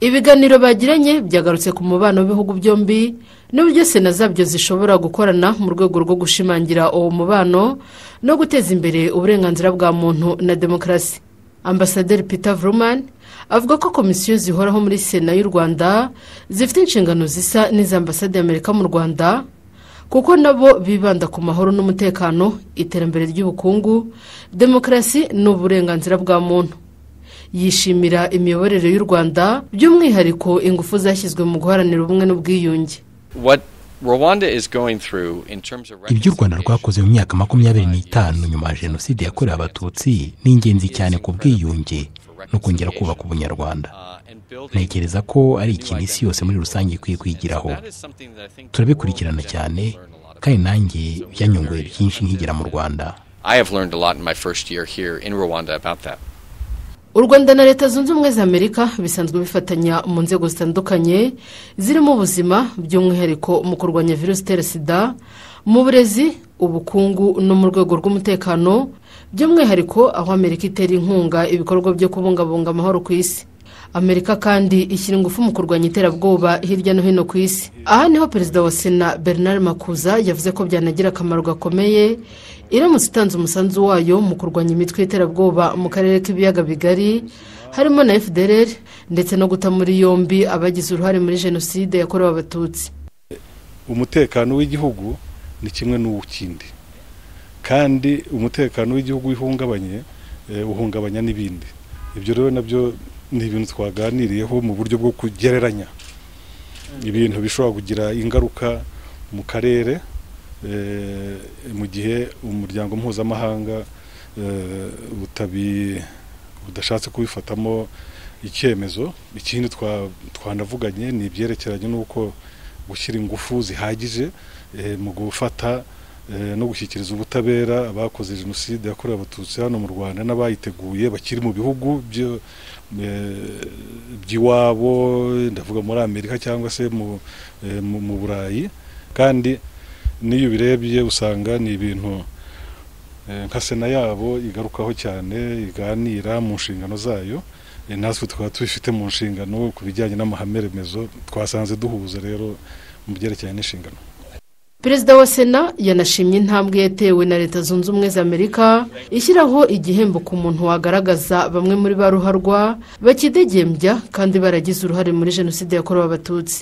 ibiganiro bagiranye byagarutse ku mubano w'ibihugu byombi n'uburyo sena zabyo zishobora gukorana mu rwego rwo gushimangira uwo mubano no guteza imbere uburenganzira bwa muntu na demokarasi ambasaderi peter vrumani avuga ko komisiyo zihoraho muri sena y'u rwanda zifite inshingano zisa n'iza ambasade y'amerika mu rwanda kuko nabo bibanda ku mahoro n'umutekano iterambere ry'ubukungu demokarasi n'uburenganzira bwa muntu yishimira imiyoborere y'u rwanda by'umwihariko ingufu zashyizwe mu guharanira ubumwe n'ubwiyunge ibyo u rwanda rwakoze mu myaka makumyabiri n'itanu nyuma ya jenoside yakorewe abatutsi ni ingenzi cyane ku bwiyunge no kongera kubaka ubunyarwanda ntekereza ko ari ikintu isi yose muri rusange ikwiye kwigiraho turabikurikirana cyane kandi nanjye byanyunguye byinshi nkigera mu rwanda u rwanda na leta zunze ubumwe za amerika bisanzwe bifatanya mu nzego zitandukanye zirimo ubuzima by'umwihariko mu kurwanya virusi itera sida mu burezi ubukungu no mu rwego rw'umutekano by'umwihariko aho amerika itera inkunga ibikorwa byo kubungabunga amahoro ku isi amerika kandi ishyira ingufu mu kurwanya iterabwoba hirya no hino ku isi aha niho perezida wa sena bernard makuza yavuze ko byanagira akamaro gakomeye iramutse itanze umusanzu wayo mu kurwanya imitwe y'iterabwoba mu karere k'ibiyaga bigari harimo na fdr ndetse no guta muri yombi abagize uruhare muri jenoside yakorewe abatutsi umutekano w'igihugu ni kimwe n'uw'ikindi kandi umutekano w'igihugu uhungabanye uhungabanya n'ibindi ibyo rero nabyo ni ibintu twaganiriyeho mu buryo bwo kugereranya ibintu bishobora kugira ingaruka mu karere mu gihe umuryango mpuzamahanga budashatse kubifatamo icyemezo ikindi twanavuganye ni ibyerekeranye n'uko gushyira ingufu zihagije mu gufata no gushyikiriza ubutabera abakoze jenoside yakorewe abatutsi hano mu rwanda n'abayiteguye bakiri mu bihugu by'iwabo ndavuga muri amerika cyangwa se mu burayi kandi n'iyo ubirebye usanga ni ibintu nka sena yabo igarukaho cyane iganira mu nshingano zayo natwe tukaba tubifite mu nshingano ku bijyanye n'amahame remezo twasanze duhuza rero mu byerekeranye n'inshingano perezida wa sena yanashimye intambwe yatewe na leta zunze ubumwe za amerika ishyiraho igihembo ku muntu wagaragaza bamwe muri ba ruharwa bakidegembya kandi baragize uruhare muri jenoside yakorewe abatutsi